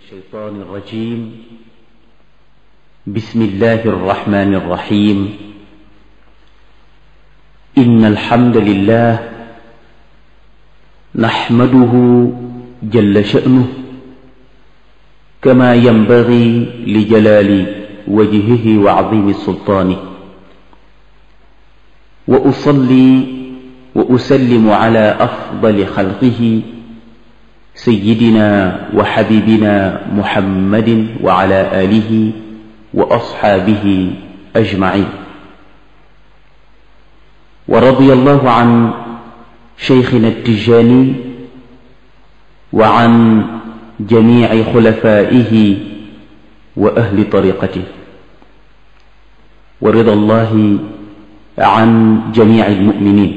الشيطان الرجيم بسم الله الرحمن الرحيم إن الحمد لله نحمده جل شأنه كما ينبغي لجلال وجهه وعظيم سلطانه وأصلي وأسلم على أفضل خلقه سيدنا وحبيبنا محمد وعلى آله وأصحابه أجمعين ورضي الله عن شيخنا التجاني وعن جميع خلفائه وأهل طريقته ورضا الله عن جميع المؤمنين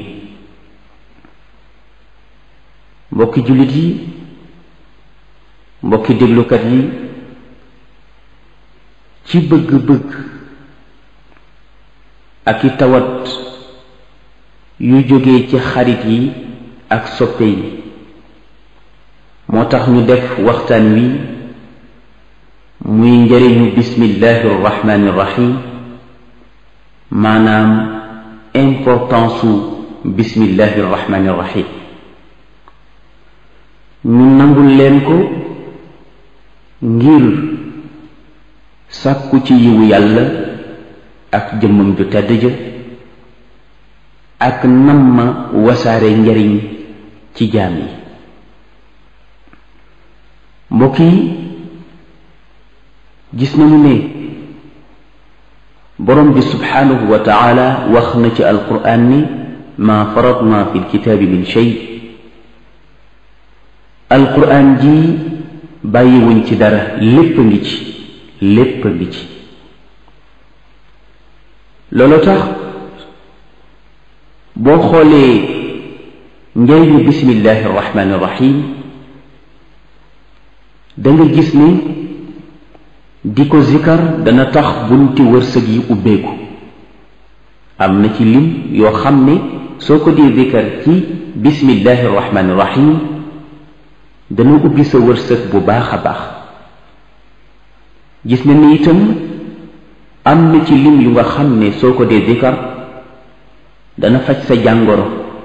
mbokki jullit yi mbokki déglukat yi ci bëgg-bëgg ak i tawat yu jóge ci xarit yi ak soppe yi moo tax ñu def waxtaan wi muy njëriñu bismillahi irrahmani irrahim maanaam importance su bismillahi irrahmani irrahim ñu nangul leen ko ngir sàkku ci yiwu yàlla ak jëmmam ju tedd ja ak nam ma wasaare njariñ ci jaam yi mbokk yi gis nañu ne borom bi subhanahu wa taala wax na ci alquran ni ma faratna fi lkitaabi min shay alquran ji bàyyiwuñ ci dara lépp a ngi ci lépp a ngi ci loolu tax boo xoolee njëriñu bismillahi irrahmani irrahim da nga gis ni di ko zikar dana tax bunti wërsëg yi ubbeeku am na ci lim yoo xam ne soo ko dee zikar ci bismillahi irrahmani irrahim dana ubbi sa wërsëg bu baax a baax gis na ni itam am na ci lim yu nga xam ne soo ko dee zikar dana faj sa jàngoro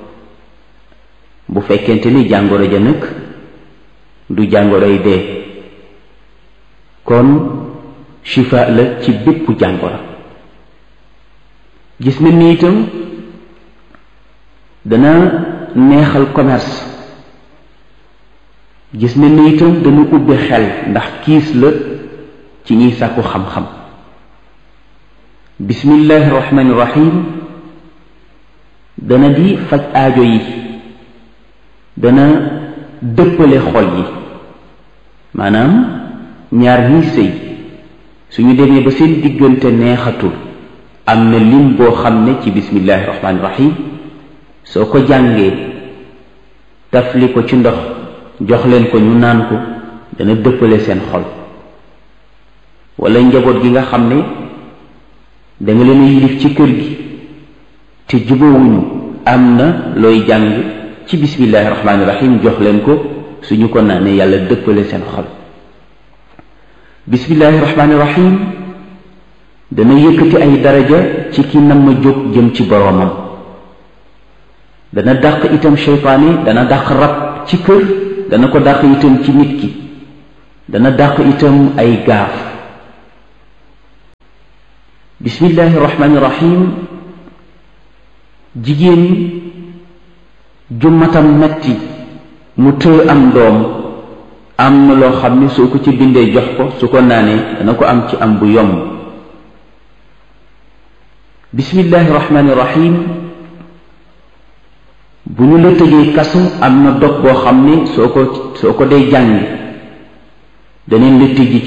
bu fekkente ni jàngoro ja nag du jàngoroy dee kon shifa la ci bépp jàngoro gis na ni itam dana neexal commerce gis na ni itam dana ubbi xel ndax kiis la ci ñiy sàkku xam-xam bismillahi rahmani rahim dana di faj aajo yi dana dëppale xol yi maanaam ñaar ñiy sëy suñu demee ba seen diggante neexatul am na lim boo xam ne ci bismillahi rahmani rahim soo ko jàngee tafli ko ci ndox jox leen ko ñu naan ko dana dëppale seen xol wala njaboot gi nga xam ne danga leen yilif ci kër gi te jubóowuñu am na looy jàng ci bismillahi rahmaani rahim jox leen ko suñu ko naanee yàlla dëppale seen xol bismillahi rahmaani rahim dana yëkkati ay daraja ci ki nam ma jóg jëm ci boroomam dana dàq itam seytaane dana dàq rab ci kër dana ko dàq itam ci nit ki dana dàq itam ay gaaf bismillahi rahmaani rahim jigéen ju matam metti mu tëë am doom am na loo xam ne soo ko ci bindee jox ko su ko naanee dana ko am ci am bu yomb bismillahi rahmaani rahim bu ñu la tëjee kasu am na dog boo xam ne soo ko soo ko dee jàng daneen la tëji